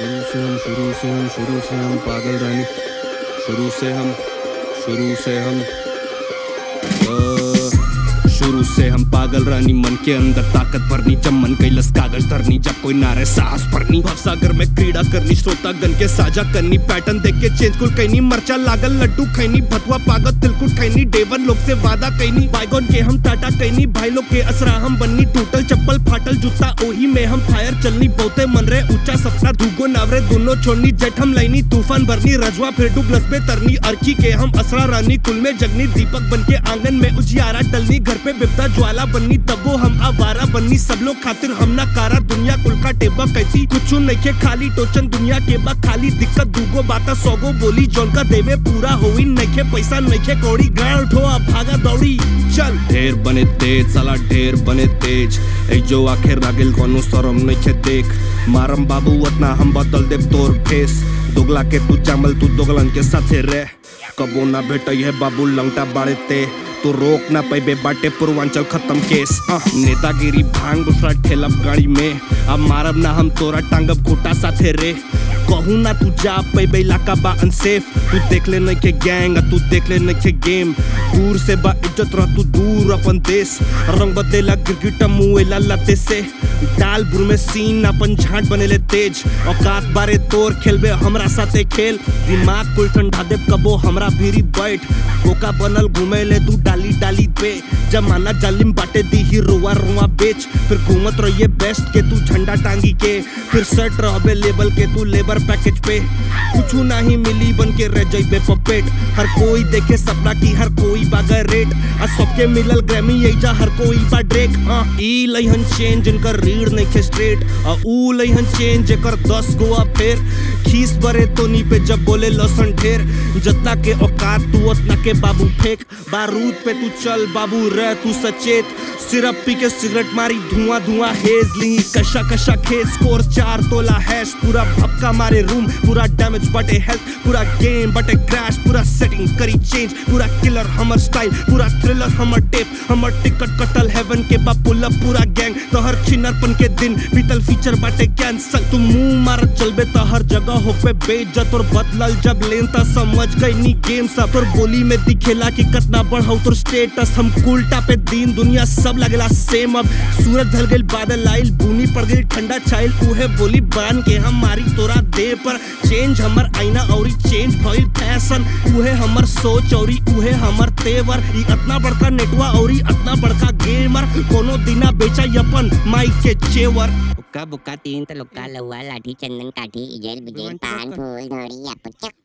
शुरू से हम शुरू से हम शुरू से हम पागल रानी शुरू से हम शुरू से हम अ, शुरू से हम पागल रानी मन के अंदर ताकत भरनी जब मन कैलस कागज धरनी जब कोई नारे साहस भरनी भवसागर में क्रीड़ा करनी श्रोता गन के साझा करनी पैटर्न देख के चेंज कुल कैनी मरचा लागल लड्डू खैनी भतुआ पागल तिलकुट खैनी डेवन लोग से वादा कैनी बाइगोन के हम टाटा कैनी भाई लोग के असरा हम बन्नी टूटल चप्पल फाटल जूता ओही में हम फायर चलनी बहुते मन रे ऊंचा सपना धुगो नावरे दोनों छोड़नी जेठ हम लाइनी तूफान भरनी रजवा फिर डूब लसबे तरनी अर्की के हम असरा रानी कुल में जगनी दीपक बन के आंगन में उजियारा डलनी घर पे बिपता ज्वाला बननी तब वो हम आवारा बननी सब लोग खातिर हम ना कारा दुनिया कुल का टेबा कैसी कुछ नहीं खाली टोचन दुनिया के बा खाली दिक्कत दूगो बाता सौगो बोली जौन का देवे पूरा होई नइखे पैसा नइखे कौड़ी गाड़ उठो अब भागा दौड़ी चल ढेर बने तेज साला ढेर बने तेज ए जो आखिर रागिल कोनो शरम नइखे देख मारम बाबू उतना हम बदल देव तोर फेस दोगला के तू चामल तू दोगलन के साथे रह कबो ना भेटई है बाबू लंगटा बाड़े ते तो रोक ना पैबे बाटे पूर्वांचल खत्म केस अह, नेतागिरी भांग दूसरा ठेलब गाड़ी में अब मारब ना हम तोरा टांगब खोटा साथे रे कहू ना तू जा पैबे इलाका बा अनसेफ तू देख ले नहीं के गैंग तू देख ले नहीं के गेम दूर से बा इज्जत रह तू दूर अपन देश रंग बदलेला गिरगिट मुएला लते से डाल बुर में सीन अपन झाट बनेले तेज औकात बारे तोर खेलबे हमरा साथे खेल दिमाग कुल ठंडा दे कबो हमरा भीरी बैठ बोका बनल घूमे ले तू डाली डाली पे जमाना जालिम बाटे दी ही रुआ रुआ बेच फिर घूमत रहिए बेस्ट के तू झंडा टांगी के फिर सेट रहबे लेवल के तू लेबर पैकेज पे कुछ नहीं मिली बन के रह जाइबे पपेट हर कोई देखे सपना की हर कोई बागा रेट आ सबके मिलल ग्रैमी यही जा हर कोई बा ड्रेक हाँ ई लइहन चेंज इनकर रीढ़ नहीं खे स्ट्रेट आ ऊ लइहन चेंज एकर दस गोआ फेर खीस बरे तोनी पे जब बोले लसन ढेर जतना के औकात तू उतना के बाबू फेंक बारूद पे तू चल बाबू रह तू सचेत सिरप पी के सिगरेट मारी धुआं धुआं हेज ली कशा कशा खेत स्कोर चार तोला हैश पूरा भपका मारे रूम पूरा डैमेज बटे हेल्थ पूरा गेम बटे क्रैश पूरा सेटिंग करी चेंज पूरा किलर हमर स्टाइल पूरा थ्रिलर हमर टेप हमर टिकट कटल हेवन के बा पुल अप पूरा गैंग तो हर छिनरपन के दिन बीतल फीचर बाटे कैंसल तू मुंह मारत चलबे तो हर जगह हो पे बेइज्जत और बदलल जब लेन ता समझ गई नी गेम सब तोर बोली में दिखेला कि कितना बढ़ाऊ तोर स्टेटस हम उल्टा पे दीन दुनिया सब लगेला सेम अब सूरज ढल गइल बादल आइल बुनी पड़ गइल ठंडा छाइल उहे बोली बान के हम मारी तोरा देह पर चेंज हमर आईना औरी चेंज भइल फैशन उहे हमर सोच औरी उहे हमर तेवर ई इतना बड़का नेटवा औरी इतना बड़का गेमर कोनो दिना बेचा अपन माइक के जेवर हुक्का बुक्का तीन तलुक्का लहुआ लाठी चंदन काठी इजेल बिजेल पान फूल धोरी या पुचक